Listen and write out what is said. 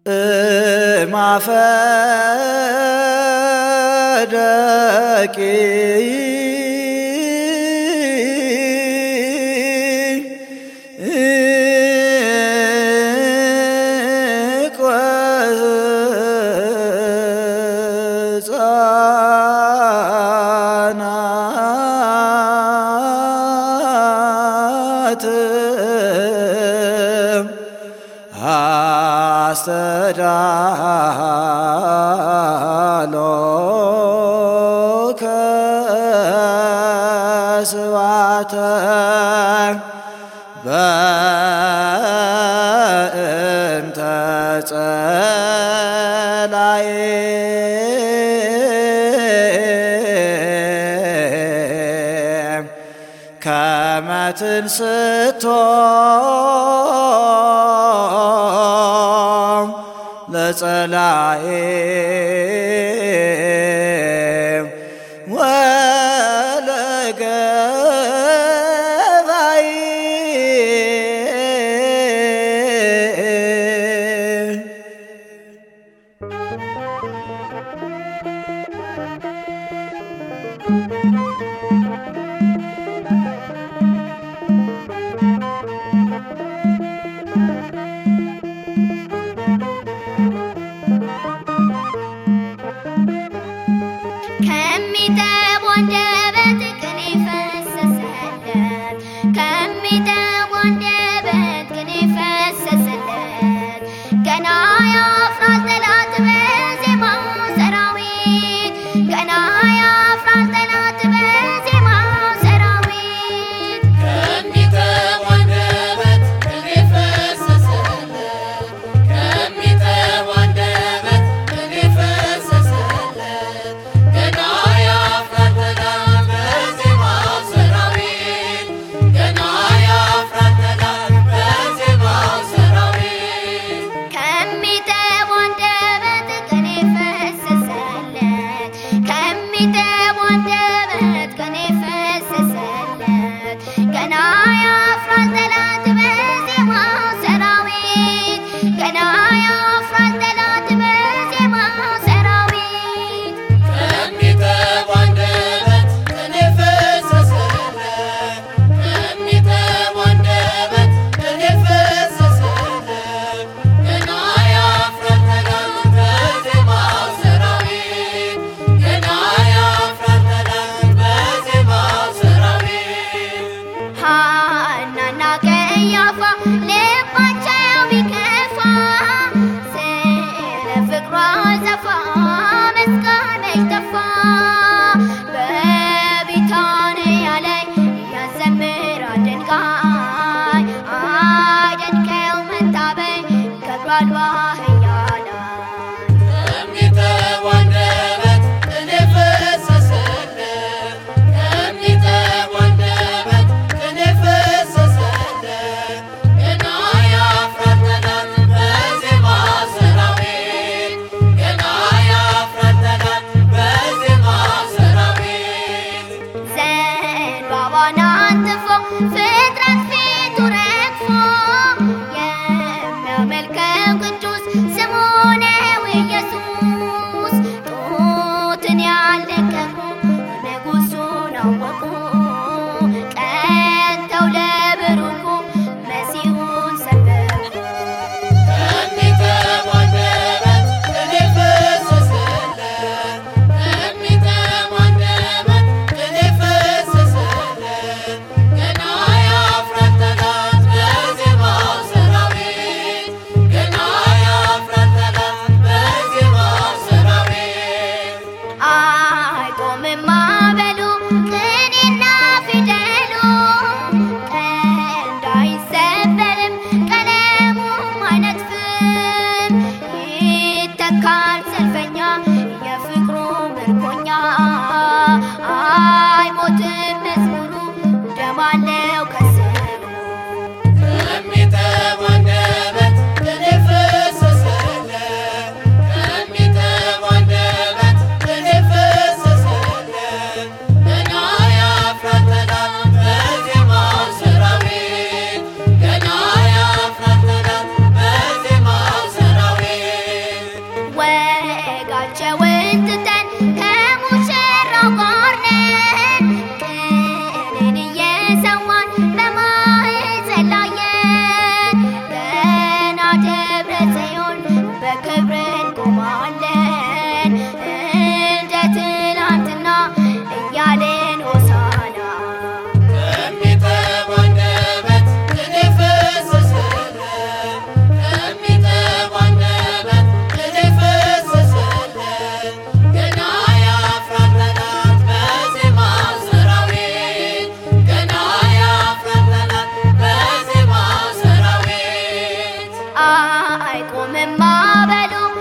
ማፈደቂ አስተዳሎከ ስባተ በእንተ ጸላዬ ከመ ትንስቶ ለጸላኤ ወለገባይ ከሚጠብ አንደበት ቅኔ ፈሰሰለት ከሚጠብ አንደበት ቅኔ ፈሰሰለት ገና ያፍራል ጠላት በዜማው ሰራዊት ገና ያፍራል ጠላት በዜማው ሰራዊት ከሚጠብ አንደበት ቅኔ ፈሰሰለት ከሚጠብ አንደበት ቅኔ ፈሰሰለት ገና ያፍራል ጠላት በዜማው ሰራዊት ገና ያፍራል ጠላት በዜማው ሰራዊት ከሚጠብ አንደበት ቅኔ ፈሰሰለት ከሚጠብ አንደበት ቅኔ ፈሰሰለት ገና ያፍራል ጠላት በዜማው ሰራዊት ገና ያፍራል ጠላት በዜማው ሰራዊት ከሚጠብ አንደበት ቅኔ ፈሰሰለት ከሚጠብ አንደበት ቅኔ ፈሰሰለት ገና ያፍራል ጠላት በዜማው ሰራዊት ገና ያፍራል ጠላት በዜማው ሰራዊት ሐናና ቀያፋ ልባቸው ቢከፋ ስለ ፍቅሯ ዘፋ መስጋነች ተፋ በቢታንያ ላይ ያዘምራል ድንጋይ አደንቀው መታበይ ከብሯል ባህያ ላይ ከሚጠብ አንደበት ቅኔ ፈሰሰለት ከሚጠብ አንደበት ቅኔ ፈሰሰለት ገና ያፍራል ጠላት በዜማው ሰራዊት ገና ያፍራል ጠላት በዜማው ሰራዊት ዘንባባን አንጥፎ ፍጥረት ፊቱ ረግፎ የሚያመልከው ቅዱስ ማዕበሉ